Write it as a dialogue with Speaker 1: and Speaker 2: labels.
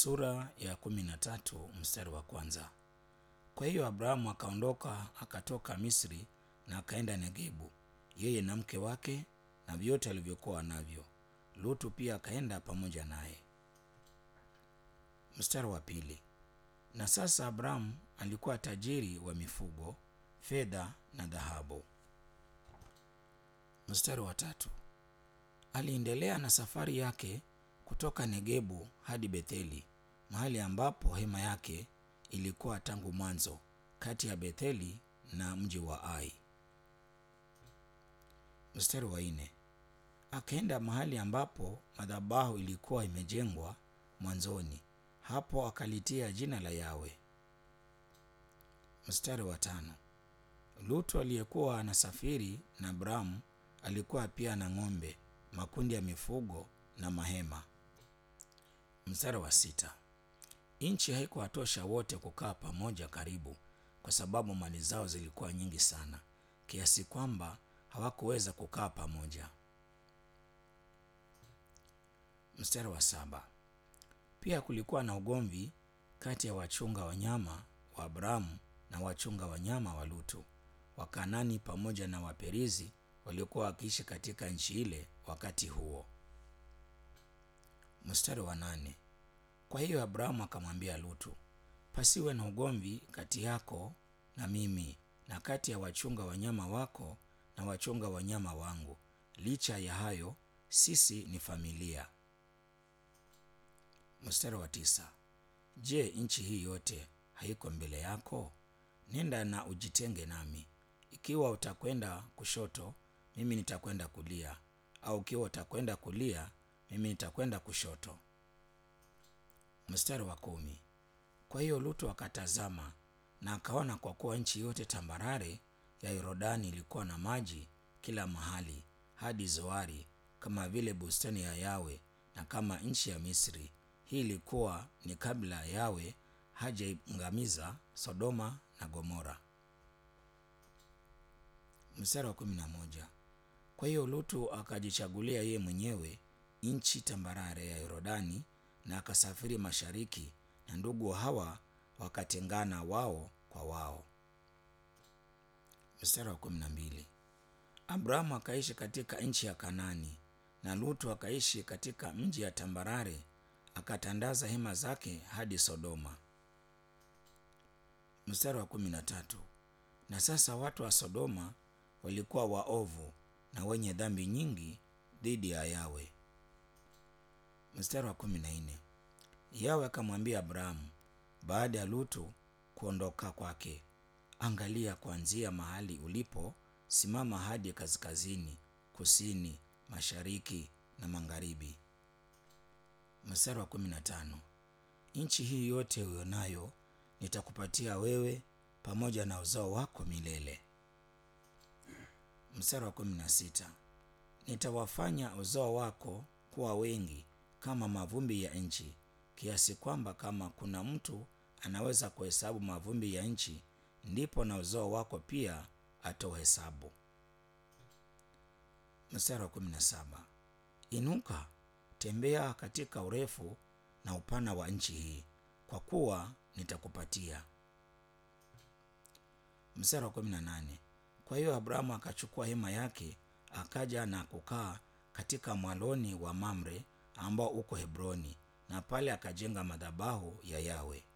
Speaker 1: Sura ya kumi na tatu mstari wa kwanza. Kwa hiyo Abrahamu akaondoka akatoka Misri na akaenda Negebu, yeye na mke wake na vyote alivyokuwa navyo. Lutu pia akaenda pamoja naye. Mstari wa pili. Na sasa Abrahamu alikuwa tajiri wa mifugo, fedha na dhahabu. Mstari wa tatu. Aliendelea na safari yake kutoka Negebu hadi Betheli, mahali ambapo hema yake ilikuwa tangu mwanzo, kati ya Betheli na mji wa Ai. Mstari wa nne. Akaenda mahali ambapo madhabahu ilikuwa imejengwa mwanzoni, hapo akalitia jina la Yawe. Mstari wa tano. Lutu aliyekuwa anasafiri na Abrahamu alikuwa pia na ng'ombe, makundi ya mifugo na mahema. Mstari wa sita. Nchi haikuwatosha wote kukaa pamoja karibu, kwa sababu mali zao zilikuwa nyingi sana, kiasi kwamba hawakuweza kukaa pamoja. Mstari wa saba. Pia kulikuwa na ugomvi kati ya wachunga wanyama wa Abrahamu na wachunga wanyama wa Lutu, Wakanani pamoja na Waperizi waliokuwa wakiishi katika nchi ile wakati huo. Mstari wa nane. Kwa hiyo Abrahamu akamwambia Lutu, pasiwe na ugomvi kati yako na mimi na kati ya wachunga wanyama wako na wachunga wanyama wangu. Licha ya hayo, sisi ni familia. Mstari wa tisa. Je, nchi hii yote haiko mbele yako? Nenda na ujitenge nami. Ikiwa utakwenda kushoto, mimi nitakwenda kulia, au ikiwa utakwenda kulia, mimi nitakwenda kushoto. Mstari wa kumi. Kwa hiyo Lutu akatazama na akaona, kwa kuwa nchi yote tambarare ya Yordani ilikuwa na maji kila mahali hadi Zoari, kama vile bustani ya Yawe na kama nchi ya Misri. Hii ilikuwa ni kabla Yawe hajaangamiza Sodoma na Gomora. Mstari wa kumi na moja. Kwa hiyo Lutu akajichagulia yeye mwenyewe nchi tambarare ya Yordani na akasafiri mashariki, na ndugu hawa wakatengana wao kwa wao. Mstari wa kumi na mbili. Abrahamu akaishi katika nchi ya Kanani na Lutu akaishi katika mji ya tambarare, akatandaza hema zake hadi Sodoma. Mstari wa kumi na tatu. Na sasa watu wa Sodoma walikuwa waovu na wenye dhambi nyingi dhidi ya Yawe. Mstari wa kumi na nne. Yawe akamwambia Abrahamu baada ya Lutu kuondoka kwake, angalia, kuanzia mahali ulipo simama hadi kaskazini, kusini, mashariki na magharibi. Mstari wa kumi na tano. Nchi hii yote uionayo nitakupatia wewe pamoja na uzao wako milele. Mstari wa kumi na sita. Nitawafanya uzao wako kuwa wengi kama mavumbi ya nchi, kiasi kwamba kama kuna mtu anaweza kuhesabu mavumbi ya nchi, ndipo na uzao wako pia atauhesabu. Mstari wa kumi na saba. Inuka, tembea katika urefu na upana wa nchi hii, kwa kuwa nitakupatia. Mstari wa kumi na nane. Kwa hiyo Abrahamu akachukua hema yake akaja na kukaa katika mwaloni wa Mamre ambao uko Hebroni, na pale akajenga madhabahu ya Yawe.